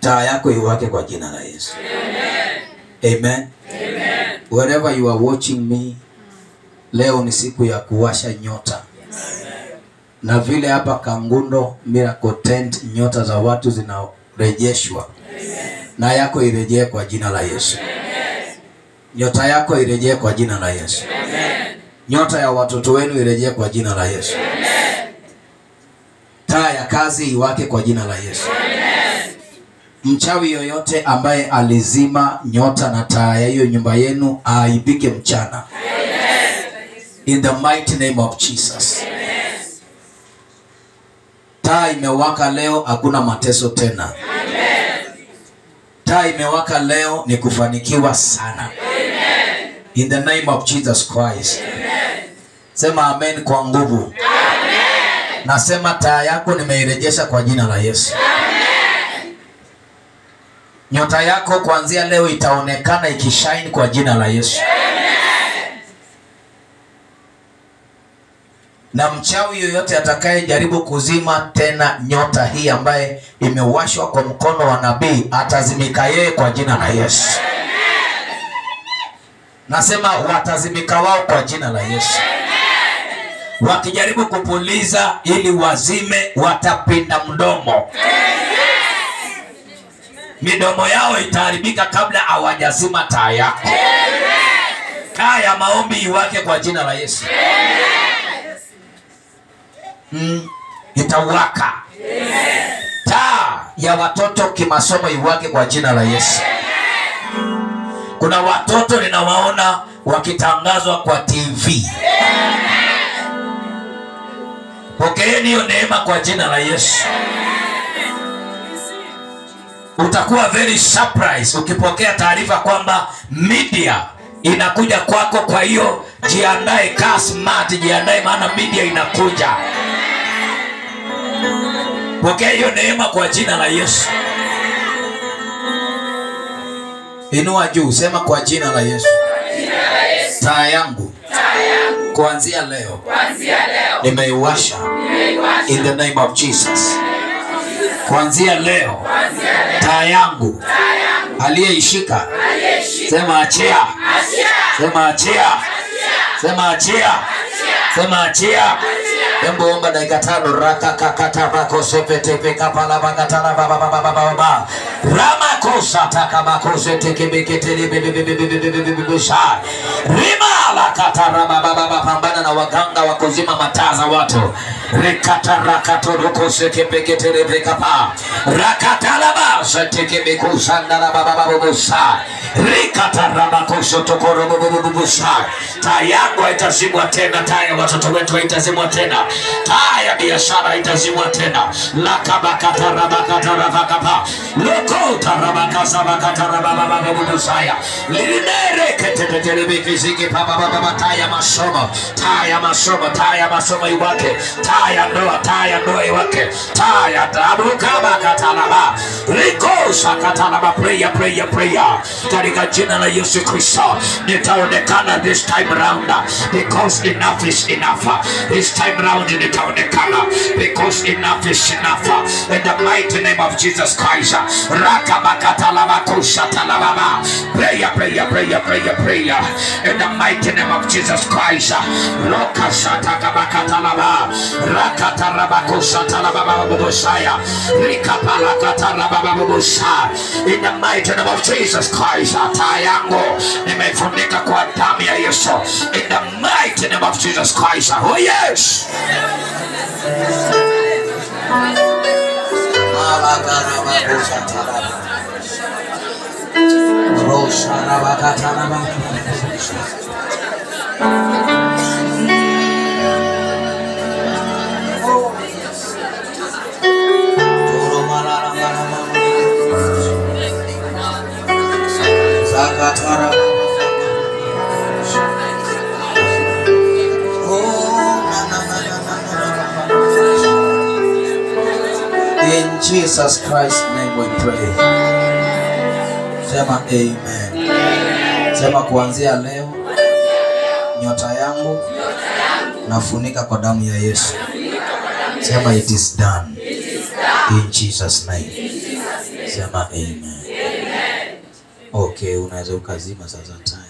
taa yako iwake kwa jina la Yesu. Amen. Wherever you are watching me, leo ni siku ya kuwasha nyota, na vile hapa Kangundo Miracle Tent nyota za watu zinarejeshwa, na yako irejee kwa jina la Yesu. Nyota yako irejee kwa jina la Yesu. Nyota ya watoto wenu irejee kwa jina la Yesu. Taa ya kazi iwake kwa jina la Yesu. Mchawi yoyote ambaye alizima nyota na taa ya hiyo nyumba yenu aaibike mchana. In the mighty name of Jesus. Taa imewaka leo, hakuna mateso tena. Taa imewaka leo, ni kufanikiwa sana. In the name of Jesus Christ. Sema amen kwa nguvu. Nasema taa yako nimeirejesha kwa jina la Yesu. Nyota yako kuanzia leo itaonekana ikishine kwa jina la Yesu. Na mchawi yoyote atakayejaribu kuzima tena nyota hii ambaye imewashwa kwa mkono wa nabii atazimika yeye kwa jina la Yesu. Nasema watazimika wao kwa jina la Yesu. Wakijaribu kupuliza ili wazime, watapinda mdomo. Midomo yao itaharibika kabla hawajazima taa yako. Taa ya maombi iwake kwa jina la Yesu. Mm, itawaka. Taa ya watoto kimasomo iwake kwa jina la Yesu. Kuna watoto ninawaona wakitangazwa kwa TV. Pokeeni hiyo neema kwa jina la Yesu. Utakuwa very surprised ukipokea taarifa kwamba media inakuja kwako. Kwa hiyo jiandae, kaa smart, jiandae, maana media inakuja. Pokea hiyo neema kwa jina la Yesu. Inua juu, sema kwa jina la Yesu. Taa yangu kuanzia leo nimeiwasha in the name of Jesus. Kuanzia leo taa yangu aliyeishika, sema achia, sema achia, sema achia, sema achia. Hebu omba dakika tano raka kakata bako sepe tepe kapala bakatala baba baba baba baba rama kosa taka bako sete kebeke tele bebe bebe bebe bebe bebe bebe sha rima la katara baba baba pambana na waganga wa kuzima mataa za watu rekata rakato roko seke beke tele bebe kapa rakatala ba sete kebeko sanda la baba baba bosa rikata rama koso tokoro baba baba bosa taa yangu haitazimwa tena taa ya watoto wetu haitazimwa tena taa ya biashara haitazimwa tena lakabakatarabakatarabakapa lokotarabakasabakatarabababababusaya linereketetetelebekiziki papabababa taa ya masomo taa ya masomo taa ya masomo iwake taa ya ndoa taa ya ndoa iwake taa ya tabukabakatalaba rikosakatalaba prayer prayer prayer katika jina la Yesu Kristo nitaonekana this time round because enough is enough this time round nitaonekana because enough is enough in the mighty name of Jesus Christ rakabakatalamakushatalababa prayer prayer prayer prayer prayer in the mighty name of Jesus Christ lokashatakabakatalaba rakatarabakushatalababababusaya rikapalakatarababababusha in the mighty name of Jesus Christ taa yangu nimefunika kwa damu ya Yesu in the mighty name of Jesus Christ oh yes In Jesus Christ's name we pray. Sema amen. Sema kuanzia leo nyota yangu nafunika kwa damu ya Yesu. Sema it is done. In Jesus name. Sema amen. Okay, unaweza ukazima sasa taa.